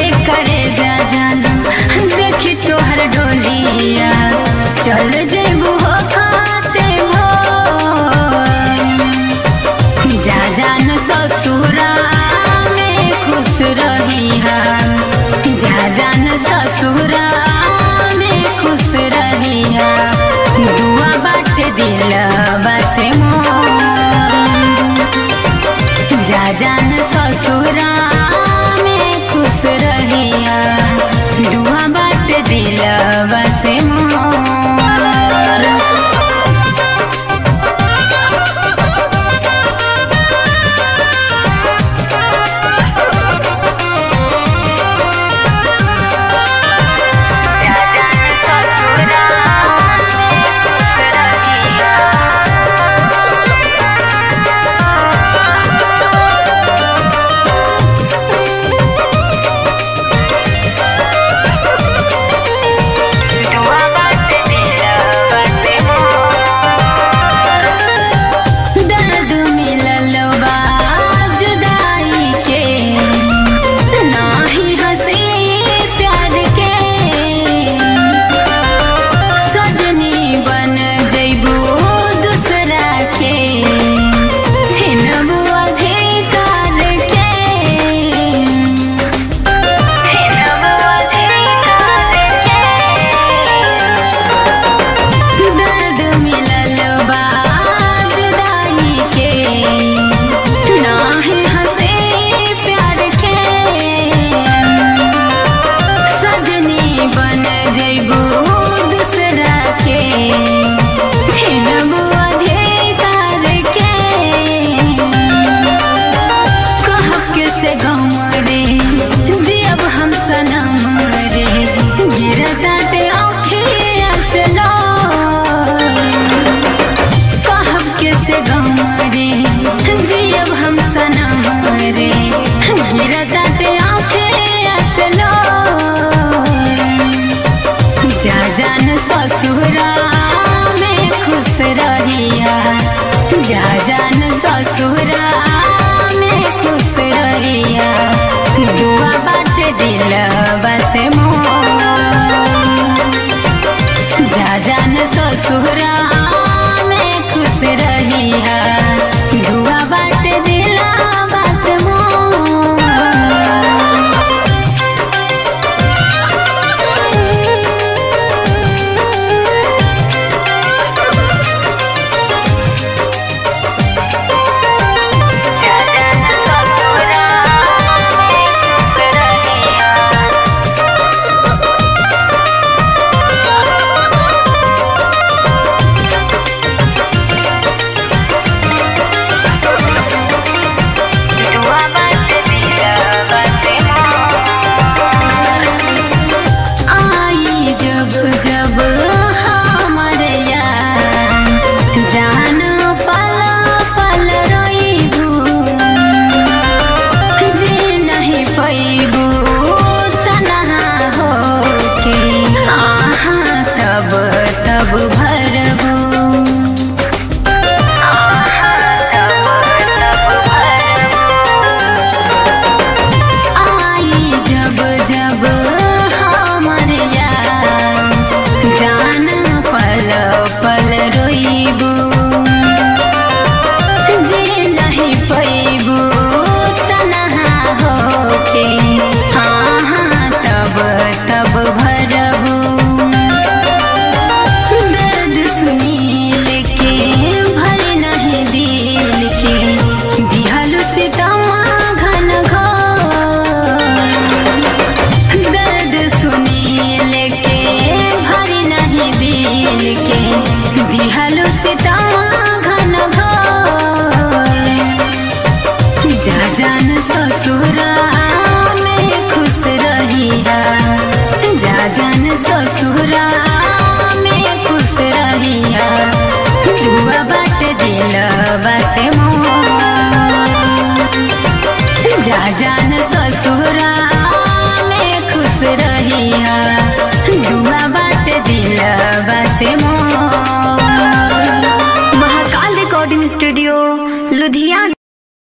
करे जा जाना देखी तोहर डोलिया चल जेबू हो खाते भो जा जान ससुरा में खुश रही जा जान ससुरा में खुश रही दुआ बाट दिल बसे मोर जा जान ससुरा में खुश रहिया दुआ बाट दिल बसे मोर जा जान ससुरा में खुश रहिया दुआ बाट दिल बसे मोर दर्द मिलल बा जुदाई के नाही हंसी प्यार के सजनी बन जइबू दूसरा के छिनबू अधिकार के छिनबू अधिकार के दर्द मिलल बा जुदाई के नाही हंसे प्यार के सजनी बन जइबू दूसरा के छिनबू अधिकार के कहब के से गम रे जियब हम सनम रे गिरताटे औखिया से लो कहब के से गम रे जियब हम सनम रे गिरताटे औखिया से लो जा जान ससुरा में खुश रहिया जा जान ससुरा में खुश रहिया दुआ बाट दिल बस मोर जा जान ससुरा में खुश रहिया दुआ बाट दिल बस मोर जा जान ससुरा में खुश रहिया दुआ बाट दिल बसे मोर आई जब जब हमर यार जान पल पल रोइबू जी नहीं पैबू तनहा होके आहा तब तब भरबू आई जब जब हमर यार जान पल पल रोइबू जी नहीं पैबू तनहा होके हाँ हाँ तब तब भरबू दर्द सुनील के भर नहीं दिल के दिहलु सितमा घन घोर दर्द सुनील के भर नहीं दिल के दिहलु सितमा घन घोर जा जान ससुरा में खुश रहिया जा जान ससुरा में खुश रहिया दुआ बाट दिल बसे मोर जा जान ससुरा में खुश रहिया दुआ बाट दिल बसे मोर